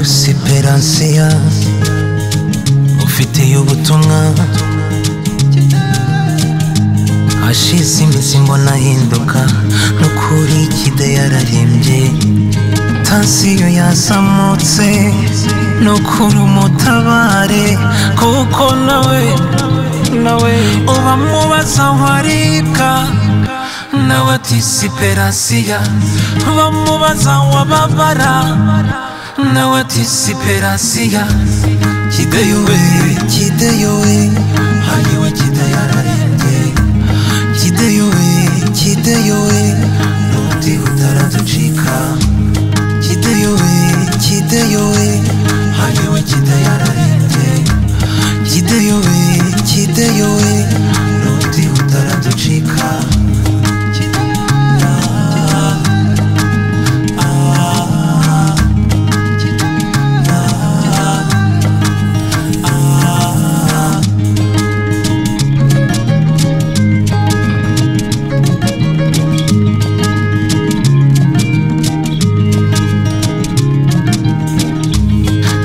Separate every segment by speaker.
Speaker 1: siperansiya ufiteye ubutumwa hashize iminsi mbona ahinduka n'ukuri kide yararimbye tansiyo yazamutse n'ukuri umutabare kuko nawe nawe uba mubaza waribwa nawe ati siperansiya bamubaza wababara nawe ati siperansiya kideyowe kideyowe hariwe kidayararembye kideyowe kideyowe n'undi utaraducika kideyowe kideyowe hariwe kidayararembye kideyowe kideyowe n'undi utaraducika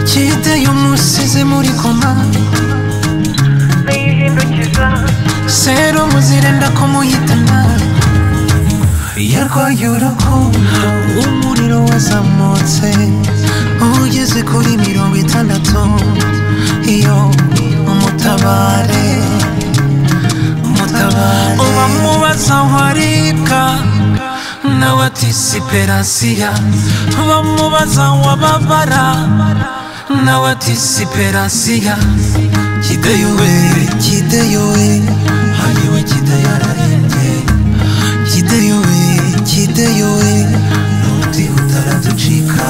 Speaker 1: kideyo musize muri koma
Speaker 2: yihindukiza
Speaker 1: Sero muzirenda kumuhitana Yarwaye urukundo Umuriro wazamutse Ugeze kuri mirongo itandatu Iyo umutabare Umutabare Uba mubaza waribwa Nawe ati siperansiya Bamubaza wababara Nawe ati siperansiya kideyowe kideyowe hariwe kidayararembye kideyowe kideyowe n'undi utaraducika